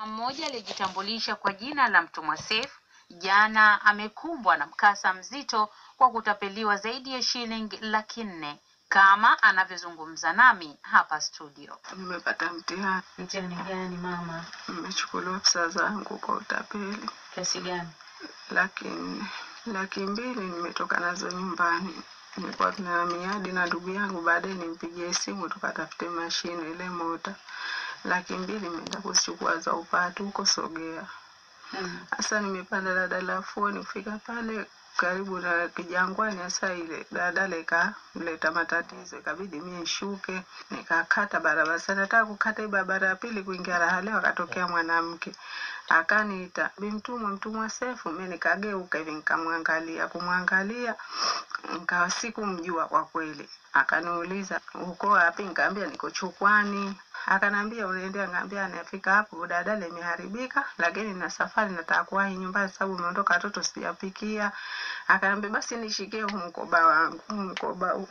Mmoja aliyejitambulisha kwa jina la Mtumwa Seif jana amekumbwa na mkasa mzito kwa kutapeliwa zaidi ya shilingi laki nne kama anavyozungumza nami hapa studio. Nimepata mtihani, Mtihani gani mama? nimechukuliwa pesa zangu kwa utapeli Kiasi gani? laki nne. Laki mbili nimetoka nazo nyumbani, nilikuwa tuna miadi na ndugu yangu, baadaye nimpigie simu tukatafute mashine ile mota. Laki mbili nimeenda kuzichukua za upatu huko Sogea. Mm. Sasa nimepanda daladala ya Fuoni kufika pale karibu na Kijangwani, hasa ile daladala ikaleta matatizo, ikabidi mie nishuke, nikakata barabara. Sasa nataka kukata hii barabara ya pili kuingia Raha akatokea mwanamke akaniita, bi Mtumwa, Mtumwa Sefu. Mimi nikageuka hivi nikamwangalia, kumwangalia nikawa sikumjua kwa kweli. Akaniuliza uko wapi? Nikamwambia niko Chukwani. Akanambia unaendea? Ngambia anafika hapo daladala imeharibika, lakini na safari nataka kuwahi nyumbani sababu umeondoka watoto sijapikia. Akanambia basi nishikie huu mkoba wangu, huu mkoba huu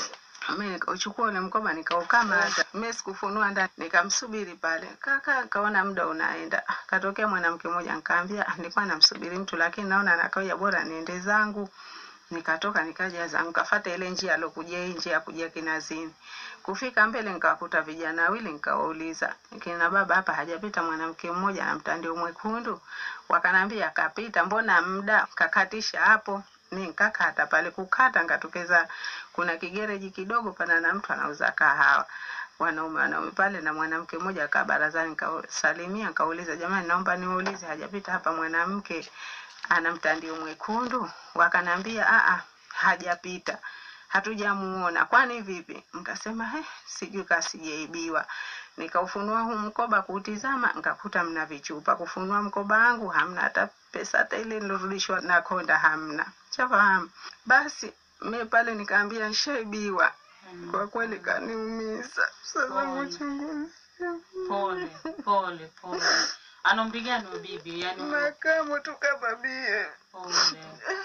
mimi nikauchukua ule mkoba nikaukamata. Mimi sikufunua ndani, nikamsubiri pale. Kaka kaona muda unaenda, katokea mwanamke mmoja, nikaambia nilikuwa namsubiri mtu, lakini naona anakawia, bora niende zangu. Nikatoka nikaja zangu, kafata ile njia alokuja hii njia ya kuja Kinazini. Kufika mbele nikawakuta vijana wawili, nikawauliza kina baba, hapa hajapita mwanamke mmoja na mtandio mwekundu? Wakanambia akapita, mbona muda kakatisha hapo mi nkakata pale kukata nkatokeza kuna kigereji kidogo pana na mtu anauza kahawa wanaume wanaume pale na mwanamke mmoja akaa barazani nkasalimia nkauliza jamani naomba niwaulize hajapita hapa mwanamke ana mtandio mwekundu wakanambia aa hajapita hatujamuona kwani vipi nkasema he sijui kasijaibiwa nikaufunua huu mkoba kuutizama nkakuta mna vichupa kufunua mkoba wangu hamna hata pesa hata ile nilorudishwa na konda hamna chafahamu basi mi pale nikaambia nshaibiwa kwa kweli kaniumiza sasa Pole. uchunguzi Pole, pole, pole. Ana umri gani huyo bibi? Yaani makamu tukababie pole.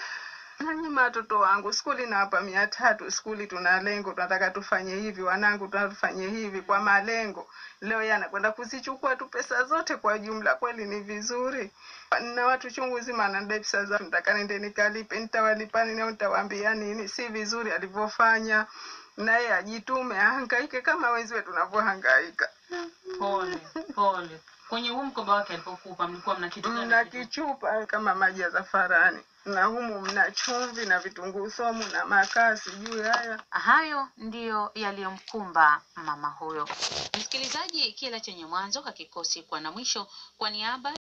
nanyima watoto wangu skuli nawapa mia tatu skuli tuna lengo tunataka tufanye hivi wanangu tunataka tufanye hivi kwa malengo leo yeye anakwenda kuzichukua tu pesa zote kwa jumla kweli ni vizuri na watu chungu zima anadai pesa za nataka nende nikalipe nitawalipa nini au nitawaambia nini si vizuri alivyofanya na yeye ajitume ahangaike kama wenziwe tunavyohangaika Pole, pole. Kwenye huu mkoba wake alipokupa mlikuwa mna kitu gani? mna kichupa kama maji ya zafarani na humu mna chumvi na vitunguu somu na makaa sijui haya Hayo ndiyo yaliyomkumba mama huyo. Msikilizaji, kila chenye mwanzo hakikosi kuwa na mwisho. Kwa niaba